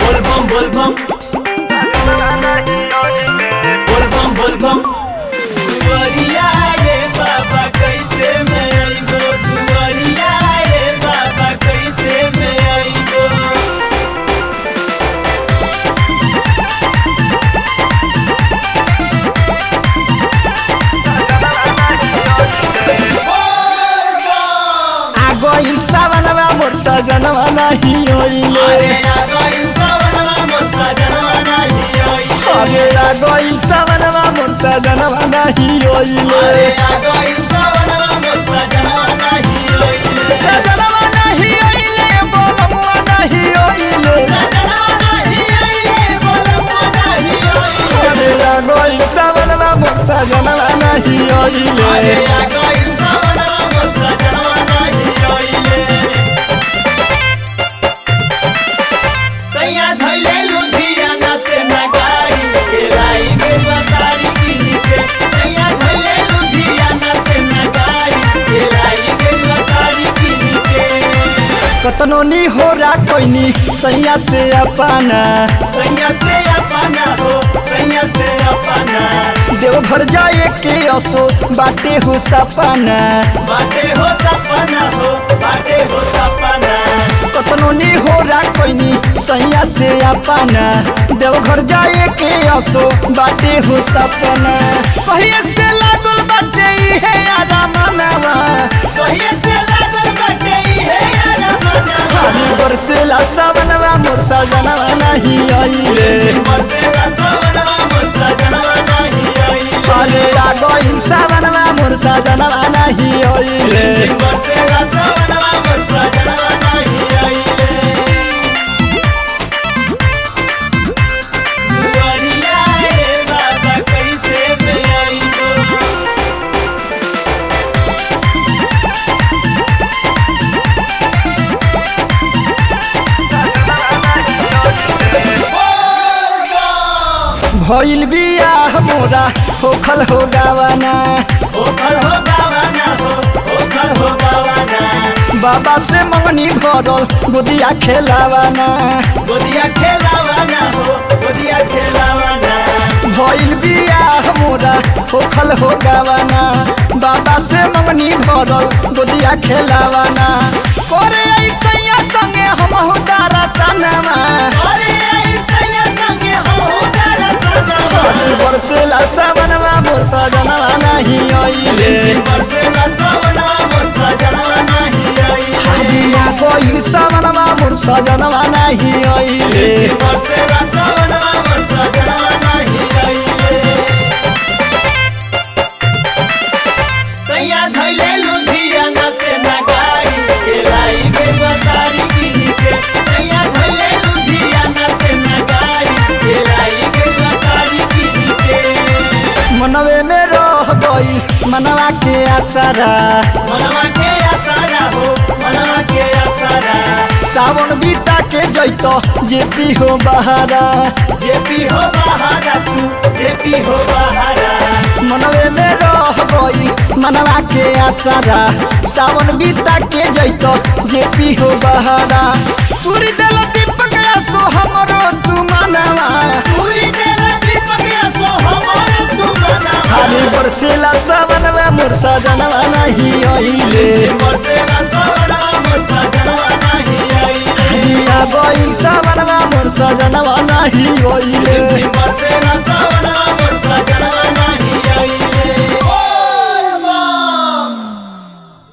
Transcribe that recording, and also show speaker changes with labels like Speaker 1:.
Speaker 1: Volvam, volvam. Volvam, volvam. दुआरिया रे बाबा कैसे मैं आइबो दुआरिया रे बाबा कैसे मैं आइबो
Speaker 2: आगो सावनवा मोर सजनवा नहीं होइले
Speaker 1: अरे आगो इंसावनवा मोर सजनवा नाही आइले
Speaker 2: अरे आगो सावनवा मोर सजनवा नहीं होइले
Speaker 1: अरे आगो इंसावनवा मोर सजनवा नाही आइले
Speaker 2: सजनवा नहीं होइले बोलमुआ नहीं होइले
Speaker 1: सजनवा नाही आइले बोलमुआ नाही आइले
Speaker 2: अरे आगो सावनवा मोर सजनवा नहीं
Speaker 1: अरे
Speaker 2: होइले
Speaker 1: आगो इंसावनवा मोर सजनवा नाही आइले सैया धैले लुधियाना से नगाई के लाई गेलवा सारी किन के सैया धैले लुधियाना से नगाई के लाई गेलवा सारी किन के
Speaker 2: कतनो नी हो रा कोइनी सैया से अपना
Speaker 1: सैया से अपना हो सैया से अपना
Speaker 2: देवघर जाए के असो बाटे हो सपना
Speaker 1: बाटे हो सपना हो बाटे हो सपना
Speaker 2: कतनो नी हो रा कोइनी सैया से अपना देवघर जाए के असो बाटे हो सपना कहिए से लागल बाटे इहे आदा मनवा
Speaker 1: कहिए से लागल बाटे इहे यार मनवा
Speaker 2: खाली बरसेला सावनवा मोर सजनवा नहीं आइले
Speaker 1: मसेला सवनवा मोर सजनवा नाही आइले
Speaker 2: अरे आ गइल सावनवा मोर सजनवा नहीं आइले
Speaker 1: मसेला सवनवा मोर सजनवा नाही आइले दुआरिया रे बाबा कैसे मैं आइबो
Speaker 2: भइल बियाह मोरा होखल हो गावाना
Speaker 1: ओखल हो गावाना हो ओखल हो गावाना
Speaker 2: बाबा से मंगनी भरल गोदिया खेलावाना
Speaker 1: गोदिया खेलावाना हो गोदिया खेलावाना
Speaker 2: भइल बियाह मोरा होखल हो गावाना बाबा से मंगनी भरल गोदिया खेलावाना करे ऐसैया संगे हम हो दारा सनवा
Speaker 1: अरे आई सैया संगे हो तारा सजना
Speaker 2: बरसेला सावनवा मोर सजनवा नहीं आइले
Speaker 1: बरसेला सवनवा मोर सजनवा नाही आइले
Speaker 2: हाजिया कोई सावनवा मोर सजनवा नहीं आइले
Speaker 1: बरसेला सवनवा मोर सजनवा नाही आइले सैया धैले लुधियाना से नगाई के लाई गे बसारी किन के सैया धैले लुधियाना से नगाई के लाई गे बसारी किन के
Speaker 2: मनवे में रह गई मनवा के आसरा
Speaker 1: मनवा के आसारा हो मनवा के आसारा
Speaker 2: सावन बीता के जैतो जेपी हो बहारा
Speaker 1: जेपी हो बहारा तू जेपी हो बहारा
Speaker 2: मनवे में रह गई मनवा के आसरा सावन बीता के जैतो जेपी हो बहारा पूरी दिल दीपक सो हमरो तू मनवा
Speaker 1: पूरी देला दीपक सो हमारे तू मना
Speaker 2: हारी बरसेला सावनवा मोर सजनवा नहीं आइले
Speaker 1: बरसेला सवनवा मोर सजनवा नाही आइले
Speaker 2: हारिया गइल सावनवा मोर सजनवा नहीं आइले
Speaker 1: बरसेला